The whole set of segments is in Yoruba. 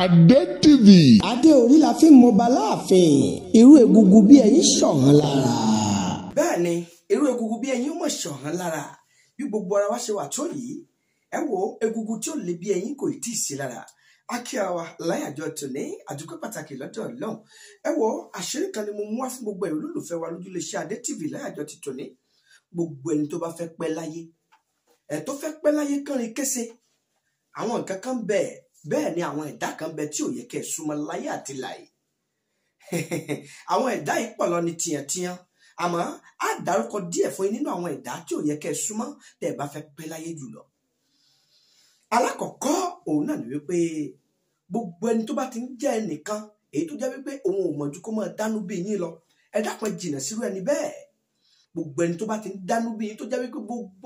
Adé TV. adé orí la fi ń mọba láàfin irú egungun bí ẹyin ṣọ̀hán lára. bẹ́ẹ̀ ni irú egungun bí ẹyin mọ̀ ṣọ̀hán lára bí gbogbo ara wa ṣe wà tó yìí ẹ wo egungun tí ó lè bí ẹyin kò tí ì sí lára akíra wa láyàjọ tòní àdúgbò pàtàkì lọ́dọ̀ ọlọ́run ẹ wo àṣírí kan ni mo mú wá fún gbogbo ẹ̀rọ olólùfẹ́ wa lójúlé iṣẹ́ Adé TV láyàjọ ti tòní gbogbo ẹni tó bá fẹ́ pẹ́ láyé ẹ̀ tó fẹ́ pẹ́ láyé kánrin kése àwọn nǹkan kan bẹ́ẹ̀ bẹ́ẹ̀ ni àwọn ẹ̀dá kan bẹ tí ò yẹ kẹ́ ẹ̀ súnmọ́ láyé àti láyé àwọn ẹ̀dá yìí pọ̀ lọ ní tiẹ̀tiẹ̀ àmọ́ á dárúkọ díẹ̀ fún yín nínú àwọn ẹ̀dá tí ò yẹ kẹ́ ẹ̀ súnmọ́ tẹ́ ẹ bá fẹ́ pẹ́ láyé jùlọ. alákọ̀ọ́kọ́ òun náà ni wípé gbogbo ẹni tó bá ti ń jẹ́ ẹnìkan èyí tó jẹ́ wípé òun ò mọ̀jú kó máa dánú bí yín lọ ẹ dákun ẹ jìnnà sírú ẹni bẹ́ẹ̀ gbogbo ẹni tó bá ti ń dánú bí yín tó jẹ́ wípé gbogbo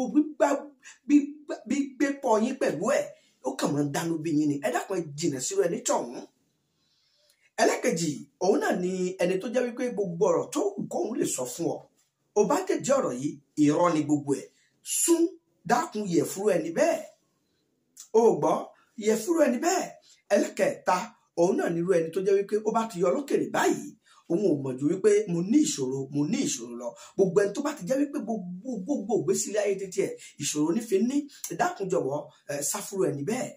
gbígbé pọ̀ yín pẹ̀lú ẹ̀ ó kàn máa ń dánú bí yín ni ẹ dákun ẹ jìnnà sírú ẹni tọ̀hún ẹlẹ́kejì òun náà ni ẹni tó jẹ́ wípé gbogbo ọ̀rọ̀ tó wù kóun lè sọ fún ọ ò bá tẹ̀jẹ́ ọ̀rọ̀ yìí irọ́ ni gbogbo ẹ̀ sún dákun yẹ̀ fúru ẹni bẹ́ẹ̀ o gbọ́ yẹ̀ fúru ẹni bẹ́ẹ̀ ẹlẹ́kẹ̀ẹ́ta òun náà nírú ẹni tó jẹ́ wípé ó bá ti yọ lókèrè báyìí òun ò mọ̀ ju wípé mo ní ìṣòro mo ní ìṣòro lọ gbogbo ẹni tó bá ti jẹ́ wípé gbogbo gbogbo ìgbésílẹ̀ ayé títí ẹ̀ ìṣòro nífẹ̀ẹ́ ní dákun jọ̀wọ́ sáfúrú ẹni bẹ́ẹ̀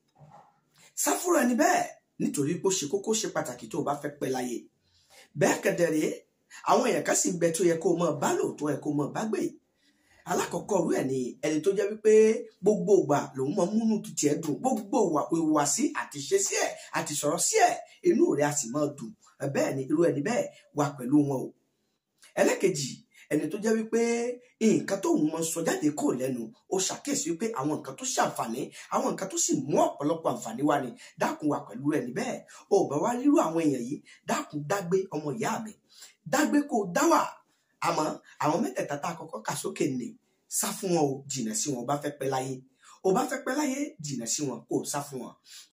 sáfúrú ẹni bẹ́ẹ̀ nítorí pé ó ṣe kókó ṣe pàtàkì tó o bá fẹ́ pẹ́ láyé bẹ́ẹ̀ kẹ̀dẹ̀rẹ́ àwọn èèyàn kan sì ń bẹ tó yẹ kó o mọ̀ bá lòótọ́ ẹ̀ kó o mọ̀ bá gbé alákọ̀ọ́kọ́ rú ẹ̀ ni ẹni tó jẹ́ wípé gbogbo ìgbà lòun mọ múnú títí ẹ̀ dùn gbogbo ìwà sí àti ṣe sí ẹ̀ àti sọ̀rọ̀ sí ẹ̀ inú rẹ̀ á sì máa dùn bẹ́ẹ̀ ni irú ẹni bẹ́ẹ̀ wà pẹ̀lú wọn o ẹlẹ́kejì ẹni tó jẹ́ wípé nǹkan tó ń mọ sọ jáde kò lẹ́nu ó ṣàkíyèsí wípé àwọn nǹkan tó ṣàǹfààní àwọn nǹkan tó sì mú ọ̀pọ̀lọpọ̀ àǹfààní wá ni dákun wà pẹ̀lú ẹni bẹ́ẹ̀ ó bá wá rírú àwọn èèyàn yìí dákun dágbé ọmọ ìyá mi dágbé kó dá wà àmọ́ àwọn mẹ́tẹ̀ẹ̀ta tá a kọ́kọ́ kà sókè nì sá fún wọn o jìnà sí wọn o bá fẹ́ pẹ́ láyé o bá fẹ́ pẹ́ láyé jìnà sí wọn kó o sá fún wọn